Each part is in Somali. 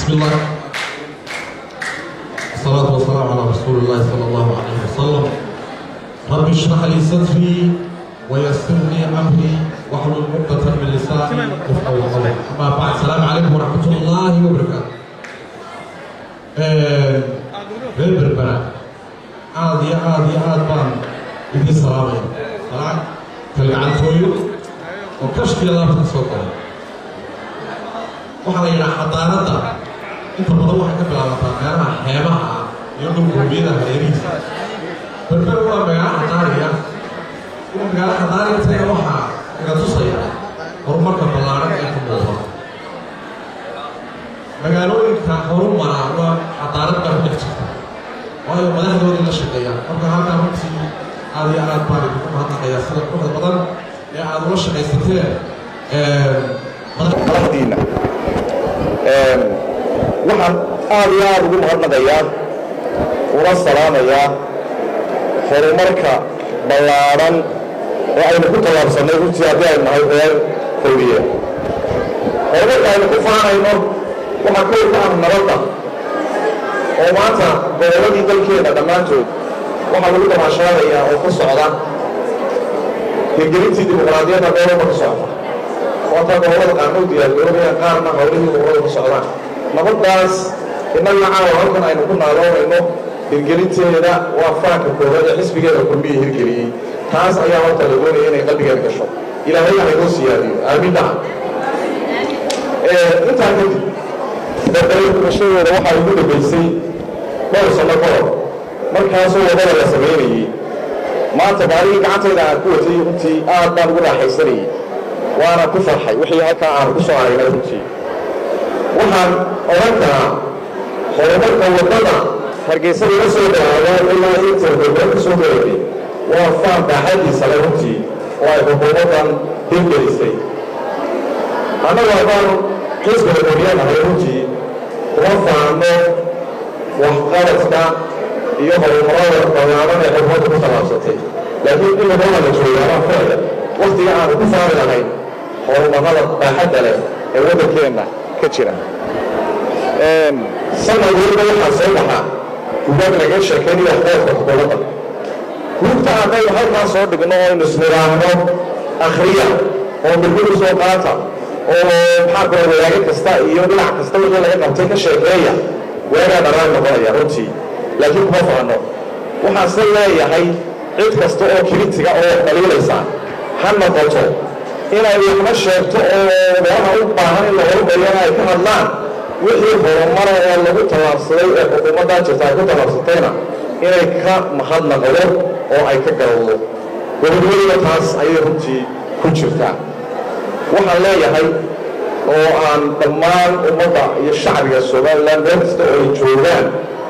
بسم الله الصلاة والسلام على رسول الله صلى الله عليه وسلم رب اشرح لي صدري ويسر لي أمري واحلل عقدة من لساني يفقهوا قولي أما بعد السلام عليكم ورحمة الله وبركاته reer berbera aada iyo aada iyo aad baan idin salaamaya salaan kalgacantooyo oo kashkiya laabta soo galay waxaa la yidhaha xadaanadda inta badan waxay ka bilaabataa meelaha xeebaha ah iyo dhulgurbiyada hareerihiisa berber waa magaalo xadaariya ina magaalo xadaariya taga waxaa iga tusaya horumarka ballaaran ee ka muuqda magaalooyinka horumara waa xadaarad baa ku dhex jirta waayo madaxdoodii la shaqeeya marka halkaa runtii aada iyo aad baan idinku mahadnaqayaa sida quruxda badan ee aada ula shaqaysateen madaxdiina waxaan aada iyo aada ugu mahadnaqayaa una salaamayaa horumarka ballaadhan oo aynu ku tallaabsannay runtii haddii aynu nahay reer fawdiye horumarka aynu ku faanayno waxaa kow ka ah nabadda oo maanta gobolladii dalkeena dhammaantood waxaa lagu damaashaadayaa oo ka socda hirgelintii dimuqraadiyadda gobolba ka socda waataa gobollada qaarna u diyaargaroobayaan qaarna howlihii gobollada ka socdaan nabaddaas innagana caawa halkan aynu ku naaloonayno hirgelinteeda waa faanka koowaad ee xisbigeeda kulmiya hirgeliyey taas ayaa horta la doonaya inay qalbigeeda gasho ilaahay haynoo siyaadiyo aamin dhaha intaa kadib berbere gubashadooda waxaa igu dambaysay dhowr sanno ka hor markaasoo wadada la samaynayey maanta baaligii gacantayda aan ku watay runtii aad baan ugu raaxaysanayey waana ku farxay wixii halkaa aan ku soo aragnay runtii waxaan odhan karaa horumarka waddada hargeysa laga soo dhawaado ilaa inta berbere ka soo garatay waa faan baaxadiisa le runtii oo ay xukuumaddan hirgelisay annagu haddaan xisbiga qoriyanahay runtii kuma faano waxqabadka iyo horumarada ballaaran ee xukuumadda ku tallaabsatay laakiin in wadada la joogaabaa filaya waktiga aanu ku faani lahayn horumarada baaxadda leh ee waddankeenna ka jira sanad waliba waxaa soo baxa gudaag laga sheekaynaya waxqabadka xukuumadda guugta haddaynu halkaa soo dhigno oo aynu isniraahno akhriya oo bilbilu soo qaata oo maxaa kula wadaago kasta iyo dhinac kasta wixii laga qabtay ka sheekeeya waagaa dharaan noqonaya runtii laakiin kuma faano waxaase leeyahay cid kasta oo kiritiga oo dhaliilaysa ha noqoto inay waxna sheegto oo meelaha u baahan in la horumariyana ay ka hadlaan wixii horumara oo lagu tallaabsaday ee xukuumaddaa jirta ay ku tallaabsatayna inay ka mahadnaqdo oo ay ka garowdo gobodweliba taas ayay runtii ku jirtaa waxaan leeyahay oo aan dhammaan ummadda iyo shacbiga somalilan meel kasta oo ay joogaan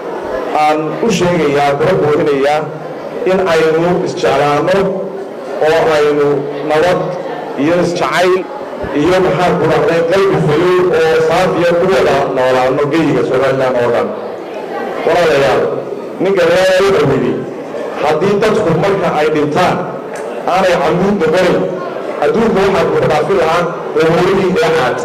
aan u sheegayaa kuna boorinayaa in aynu isjeclaanno oo aynu nabad iyo isjacayl iyo maxaa ku dhacday qalbi fayow oo saafiya ku wada noolaano geyiga somalilan oo dhan walaalayaal ninka reer wuxuu yidhi haddii dadku marka ay dhintaan aanay camuud noqonayn adduunka waxaa ku dhaafi lahaa qubuuradii dheexaad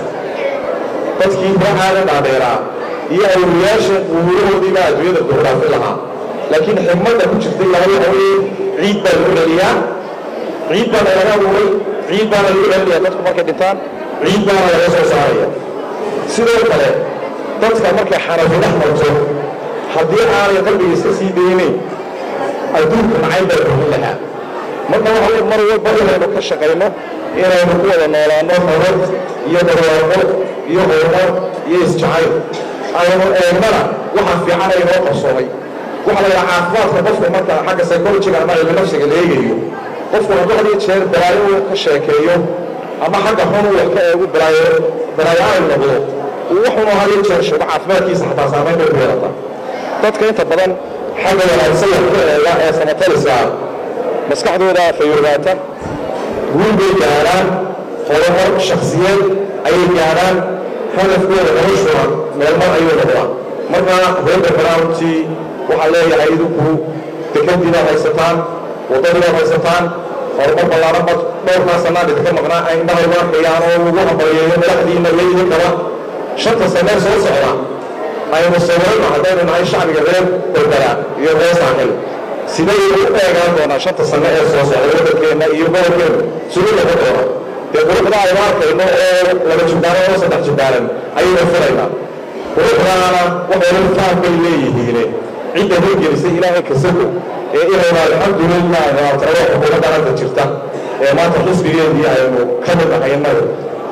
dadkii dheexaada dhaadheeraa iyo awliyaasha qubuurahoodii baa adduunyada ku dhaafi lahaa laakiin xigmadda ku jirtay laba haween ciid baa lagu celiyaa ciid baana laga abuuray ciid baana lagu celinayaa dadku markay dhintaan ciid baana laga soo saaraya sidoo kale dadka markay xarafi dhex marto haddii aanay qalbiga iska sii daynayn adduunka nacayb baa burin lahaa marka waxa mar walba inaynu ka shaqayno inaynu ku wada noolaano nabad iyo barwaaqo iyo horumar iyo isjacayl aynu eegnana waxa fiican aynoo qarsoomay waxaa la yidhaha caafimaadka qofka marka xagga psychologiga ama cilmi nafsiga la eegayo qofku hadduu had iyo jeer balaayo uu ka sheekeeyo ama xagga xun uu wax ka eegu balaayo balaayo ay noqdo uu wuxuunu had iyo jeer sheego caafimaadkiisa xataa saamayn bay ku yeelataa dadka inta badan xagga wanaagsan wax ka eega ee samataliska maskaxdooda fayoobaata guul bay gaadhaan horumar shaksiyeed ayay gaadhaan hadafkooda noloshuna meelmar ayuu noqdaa marka reerka baraaruntii waxaa leeyahay idinku dekadiina haysataan waddadiina haysataan horumar ballaaran bad dhowrkaa sanaan idinka maqnaa indhaha igu arkayaan oo lagu hambalyeeyo madaxdiina iyo idinkaba shanta sanee soo socda aynu sawirano haddaynu nahay shacbiga reer berbera iyo reer saaxil siday u eegaan doonaa shanta sano ee soo socda waddankeenna iyo gobolkeenna sugu noqon doona dee quruxda aynu arkayno oo laba jubbaaran oo saddex jubbaaran ayaynu filaynaa quruxdaana waxaynu faham bay leeyihiine cidda horgelisay ilaahay kasago ee inaynu alxamdulilah talo xukuumadda hadda jirta ee maanta xisbigeedii aynu ka mid nahay innaga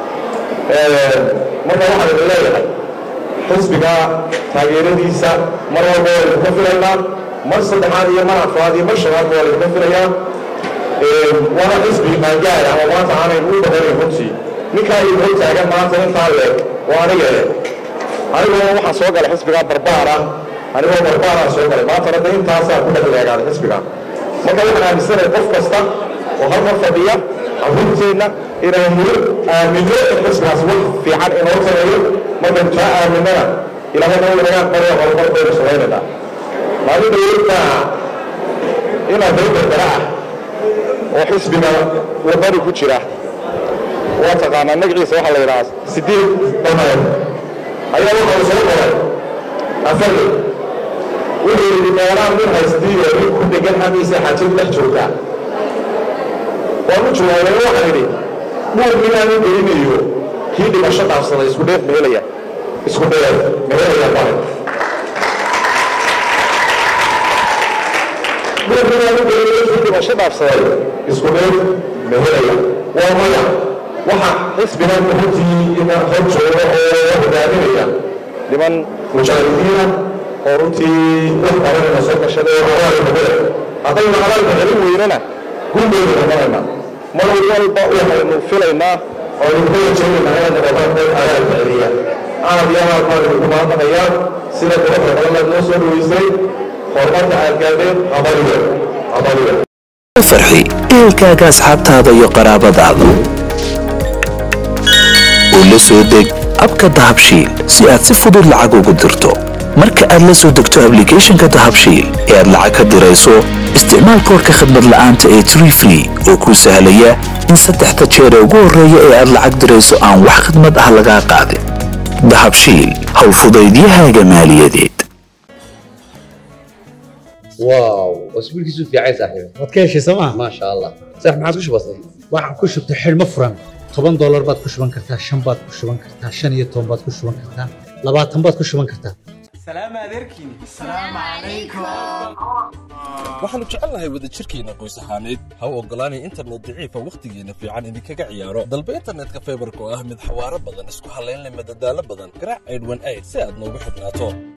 marka waxaan idin leeyahay xisbiga taageeradiisa mar walba waa idinka filaynaa mar saddexaad iyo mar afraad iyo mar shanaad waa idinka filayaa waana xisbi qaangaar ama maanta aanaynu u badanayn runtii ninkaa idin hor taagan maanta intaa leeg oo aniga eh anigoo waxaan soo galay xisbigaa barbaara anigoo barbaaraan soo galay maantana de intaasaa ku dhex leegaaday xisbigaa marka waxaan aaminsanahay qof kasta oo halkan fadhiya caruurteenna inaynu aamino in xisbigaas wax fiican inoo tareeyo markaynu taa aaminana ilaahayna uu inaga aqbalaya horumar baynu samaynaynaa maalin dowladda inaad reer berbera ah oo xisbiga wadani ku jira waa taqaanaa magaciisa waxaa la yidhahaa sideed dameer ayaa waxau soo qoray afarle wuxuu yidhi meelaan nin haystiiyo nin ku dhegan hamiisa xajin dhex joogtaa waanu jawaabay waxaan idhi dhuur minaanu gelinayo kii dhimasho dhaafsaday isku dheef mehelaya isku dheef mehelaya bare dhuur minaanu gelinayo kii dhimasho dhaafsaday isku dheef mehelaya waa maya waxa xisbigan runtii ina hor jooga oo hogaaminaya niman mujaahidiina oo runtii wax badanayna soo gashaday oo horaali hogada haddaynu hadalka celin weynana gurbaynu noqonaynaa mar walba waxaynu filaynaa oo idinku rajaynaynaa inaad noqotaan dad adaalka celiya aad iyo aad baan idinku mahadnaqayaa sida quruxda badan aad noo soo dhaweysay horumarka aad gaadheen habaliyo habaliyo farxi ehelkaaga asxaabtaada iyo qaraabadaada oo la soo deg abka dahabshiil si aad si fudud lacag ugu dirto marka aad la soo degto ablicathonka dahabshiil ee aad lacag ka dirayso isticmaal koorka khadmad la'aanta ee tree free oo kuu sahlaya in saddexda jeer ee ugu horreeya ee aad lacag dirayso aan wax khidmad ah lagaa qaadin dahabshiil howlfudaydiyahaaga maaliyadeed واو اسبوع كيسو في عين صاحبي waad ka heshay sooma ما شاء الله صح ما عاد كش بسيط waxaan ku shubtay xidhmo furan toban doolar baad ku shuban kartaa shan baad ku shuban kartaa shan iyo toban baad ku shuban kartaa labaatan baad ku shuban kartaa waxaannu jecelnahay wadajirkeenna qoys ahaaneed ha u oggolaanay internet daciifa wakhtigeenna fiican idinkaga ciyaaro dalba internetka faybarka oo ah mid xawaaro badan isku hallayn leh madadaalo badan garaac aydhwan ayd si aad noogu xidhnaato